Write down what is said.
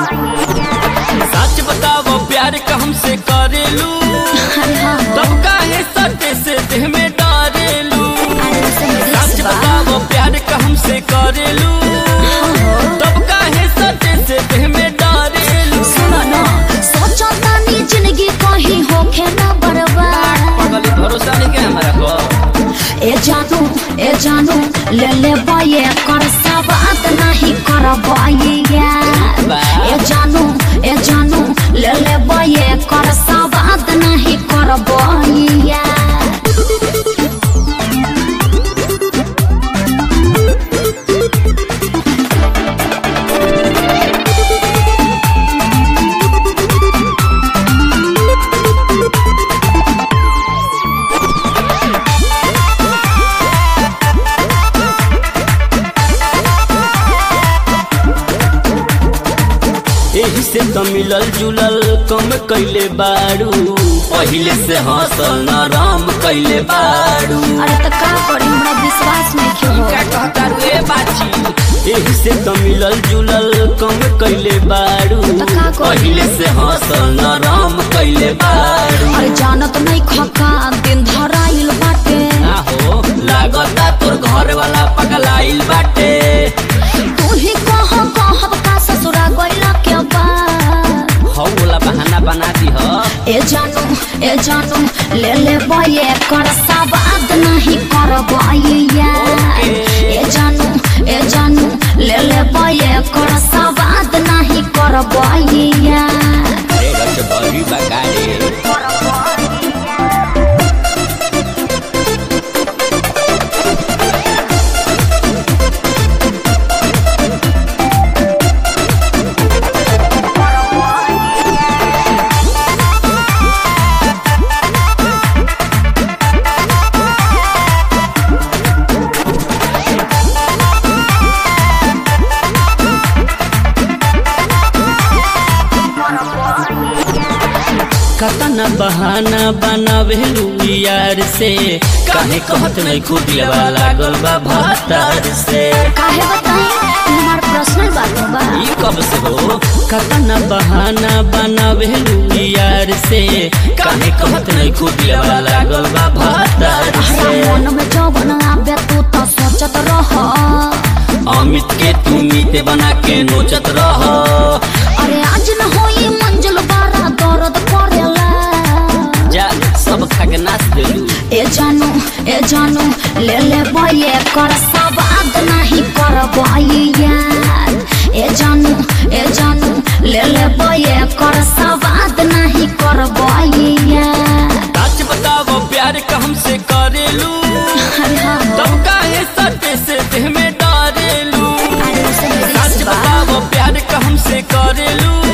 सच बताओ प्यार का हमसे करेलू अरे हाँ हो तब काहे सटे से देह में डारेलू अरे उसे सच रिक्स बा बताओ प्यार का हमसे करेलू तब काहे सटे से देह में डारेलू सुनो ना सोचो तानी जिंदगी कहीं होखे ना बर्बाद पगली भरोसा नहीं के हमारा को ए जानू ए जानू ले ले बाये कर सवाद नहीं कर बाये ए जानू ए जानू ले ले बाये कर सवाद नहीं कर बाये एही से तो मिलल जुलल कम कैले बाड़ू पहिले से हंसल नरम कैले बाड़ू अरे तो का करी हमरा विश्वास नहीं क्यों हो का कहता रे बाची एही से तो मिलल जुलल कम कैले बाड़ू तो का करी? पहिले से हंसल नरम कैले बाड़ू अरे जानत नहीं खका दिन धराइल बाटे आहो लागता तोर घर वाला पगलाइल बाटे तू ही कह कहब का ससुरा गइला के बाद हौ वाला बहाना बना दी ह ए जानू ए जानू ले ले बये कर सवाद नहीं कर बये ए जानू ए जानू ले ले बये कर सवाद नहीं कर बये अरे रच बड़ी बगाड़े कतना बहाना बनावेलू यार से काहे कहत नहीं खुदिया लागल बा भातार से काहे बताई हमार पर्सनल बात बा ई कब से हो कतना बहाना बनावेलू यार से काहे कहत नहीं खुदिया लागल बा भातार हमरा से मन में जवन आवे तू तो सोचत रह अमित के तू मीते बना के नोचत रह अरे आज न होई मंजिल बारा दर्द करेला जा सब खा के नाच देलू ए जानू ए जानू ले ले बये कर सवाद नहीं कर बये ए जानू ए जानू ले ले बये कर सवाद नहीं कर बये सच बताओ प्यार का हमसे करेलू अरे हाँ हो तब काहे सटे से देह में डारेलू अरे उसे सच रिक्स बा बताओ प्यार का हमसे करेलू